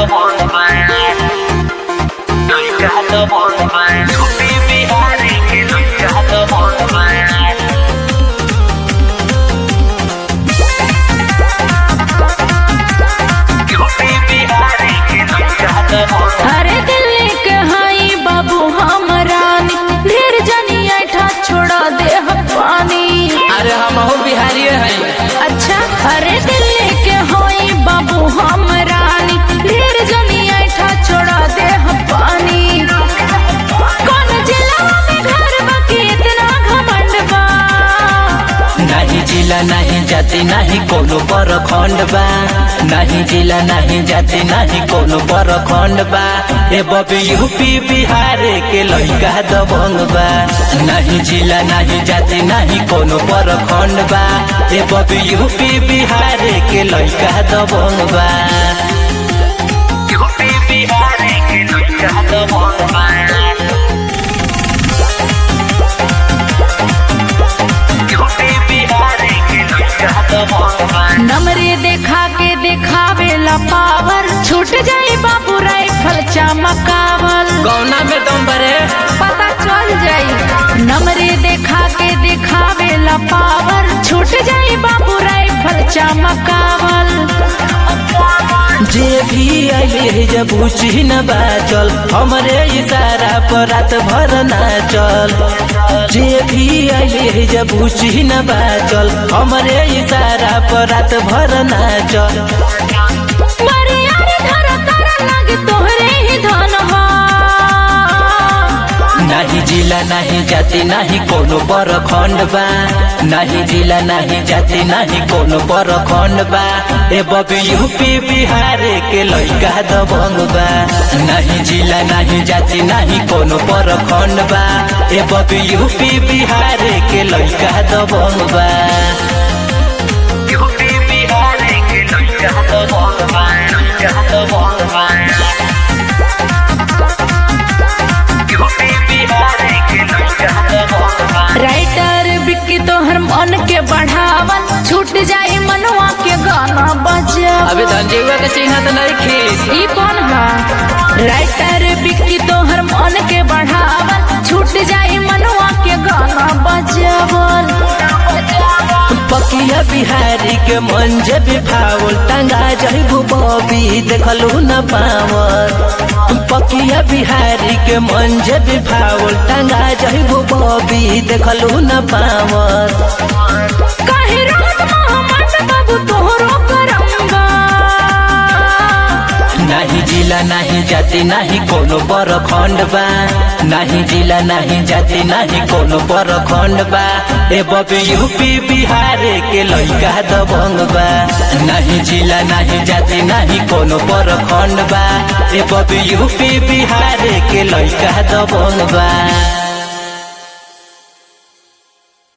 the one You got the one man You be Bihari kid You got the one man You be Bihari kid You got the one अरे दिल्ली के हाई बाबू हमरानी ढेर जनी ऐठा छोड़ा दे हम पानी अरे हम हो बिहारी हैं अच्छा अरे दिल्ली के हाई बाबू हमरानी ढेर जनी ऐठा छोड़ा दे हम पानी कौन जिला में घर बाकी इतना घमंड बा नहीं जिला नहीं जाति नहीं कोनो पर खंड बा नहीं जिला नहीं जाति नहीं कोनो पर खंड बा ए बबी यूपी बिहार के लड़का दबंग बा नहीं जिला नहीं जाति नहीं कोनो पर खंड बा ए बबी यूपी बिहार के लड़का दबंग बा You be Bihari kid You got the one man You be Bihari kid You got the one man नमरे देखा के देखावेला पावर छूट जाई बाबू राइफल चमकावल गौना में दम बरे पता चल जाई नमरे देखा के देखावेला पावर छूट जाई बाबू राइफल चमकावल जे भी आइले जब बुझी न बाचल हमरे इशारा पर रात भर नाचल जे भी आइले जब बुझी न बाचल हमरे इशारा पर रात भर नाचल बरियार धर कर लग तोहरे ही धन हा नहीं जिला नहीं जाति नहीं कोनो बर खंड बा नहीं जिला नहीं जाति नहीं कोनो बर खंड बा ए बबी यूपी बिहार के लड़का दबंग बा नहीं जिला नहीं जाति नहीं कोनो बर खंड बा ए बबी यूपी बिहार के लड़का दबंग बा You be Bihari kid You got the one man You got the one man You be Bihari kid You got the one man writer Bikki तोहर मन के बढ़ावल छूट जाई मनवा के गाना बजावल अभी धनजीवा के चिन्ह तो नहीं खीस ई कौन हा राइटर बिक्की तोहर मन के बढ़ावल छूट जाई मनवा के गाना बजावल पकिया बिहारी के मन जे बिफावल टंगा जइबू बबी देखलू न पावल पकिया बिहारी के मन जे बिफावल टंगा जइबू बबी देखलू न पावल काहे रात मोहम्मद बाबू तोहरो करंगा नहीं जिला नहीं जाति नहीं कोनो बर खंड बा नहीं जिला नहीं जाति नहीं कोनो बर खंड बा ए बबी यूपी बिहार के लड़का दबंग बा नहीं जिला नहीं जाति नहीं कोनो बर खंड बा ए बबी यूपी बिहार के लड़का दबंग बा